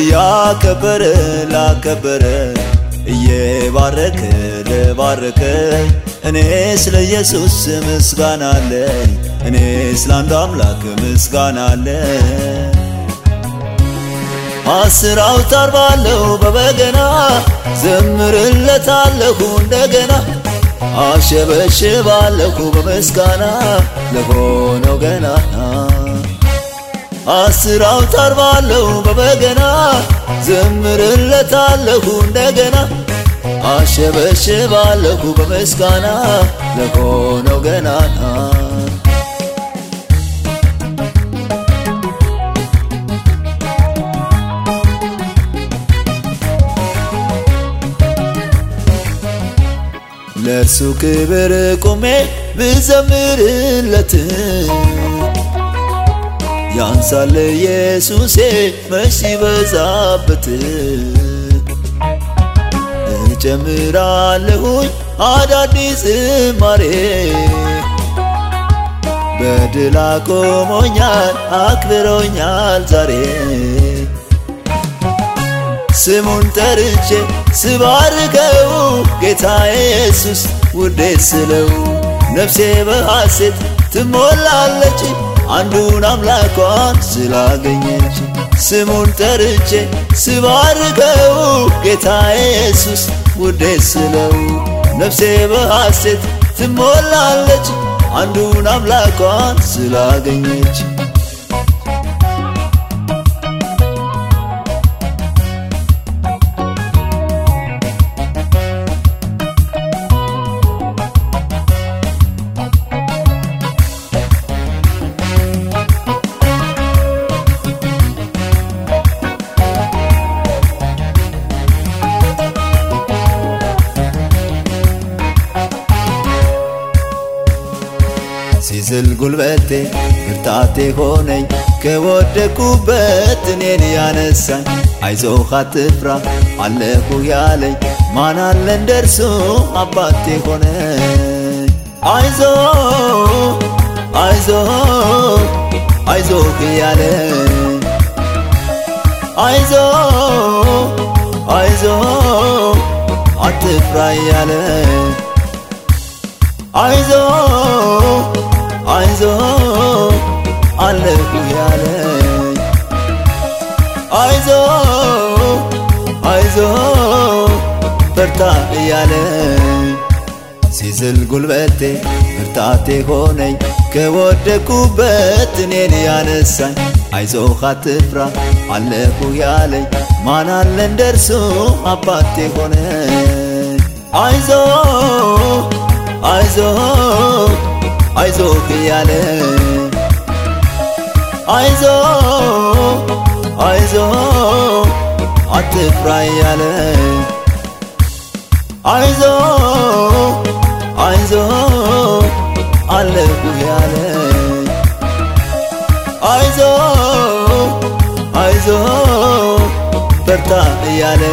እያከበረ ላከበረ እየባረከ ለባረከ እኔ ስለ ኢየሱስ ምስጋና አለኝ እኔ ስለ አንዱ አምላክ ምስጋና አለኝ አስር አውታር ባለው በበገና ዘምርለታለሁ እንደገና አሸበሽባለሁ በምስጋና ለሆነው ገናና አስር አውታር ባለው በበገና ዘምርለታለሁ እንደገና አሸበሽባለሁ በምስጋና ለሆነው ገናና ለእርሱ ክብር ቆሜ ብዘምርለት ያንሳል ኢየሱሴ መች ሲበዛበት እጨምራለሁኝ አዳዲስ ዝማሬ በድል አቆሞኛል አክብሮኛል ዛሬ ስሙን ጠርቼ ስባርከው ጌታ ኢየሱስ ውዴ ስለው ነፍሴ በሐሴት ትሞላለች አንዱን አምላኳን ስላገኘች ስሙን ጠርቼ ስባርከው ጌታ ኢየሱስ ውዴ ስለው ነፍሴ በሐሴት ትሞላለች አንዱን አምላኳን ስላገኘች ሲዝል ጉልበቴ ብርታቴ ሆነኝ ከወደኩበት እኔን ያነሳኝ አይዞህ አትፍራ አለሁ ያለኝ ማን አለ እንደርሱ አባቴ ሆነኝ አይዞ አይዞ አይዞህ ያለኝ አይዞ አይዞ አትፍራ ያለኝ አይዞ አይዞ አለሁ ያለኝ አይዞ አይዞ በርታ እያለኝ ሲዝል ጉልበቴ ብርታቴ ሆነኝ ከወደኩበት እኔን ያነሳኝ አይዞህ አትፍራ አለሁ ያለኝ ማን አለ እንደርሱ አባቴ ሆነኝ አይዞ አይዞ አይዞህ እያለ አይዞ አይዞ አትፍራ እያለ አይዞ አይዞ አለሁ ያለ አይዞ አይዞ በርታ እያለ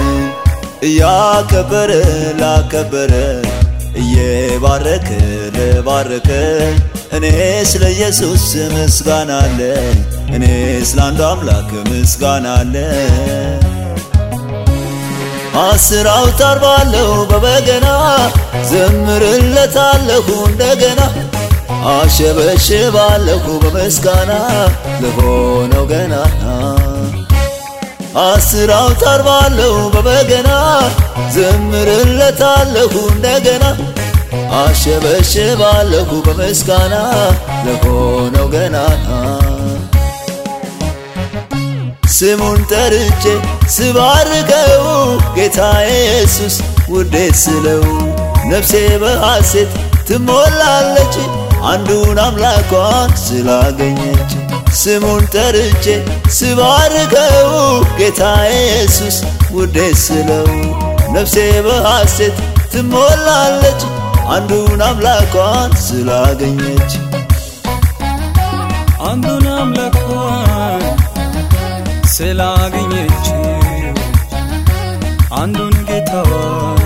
እያከበረ ላከበረ እየባረከ ለባረከ እኔ ስለ ኢየሱስ ምስጋና አለኝ እኔ ስለ አንዱ አምላክ ምስጋና አለኝ አስር አውታር ባለው በበገና ዘምርለታለሁ እንደገና አሸበሽባለሁ በምስጋና ለሆነው ገናና አስር አውታር ባለው በበገና ዘምርለታለሁ እንደገና አሸበሽባለሁ በምስጋና ለሆነው ገናና ስሙን ጠርቼ ስባርከው ጌታ ኢየሱስ ውዴ ስለው ነፍሴ በሐሴት ትሞላለች አንዱን አምላኳን ስላገኘች ስሙን ጠርቼ ስባርከው ጌታ ኢየሱስ ውዴ ስለው ነፍሴ በሐሴት ትሞላለች አንዱን አምላኳን ስላገኘች አንዱን አምላኳን ስላገኘች አንዱን ጌታዋን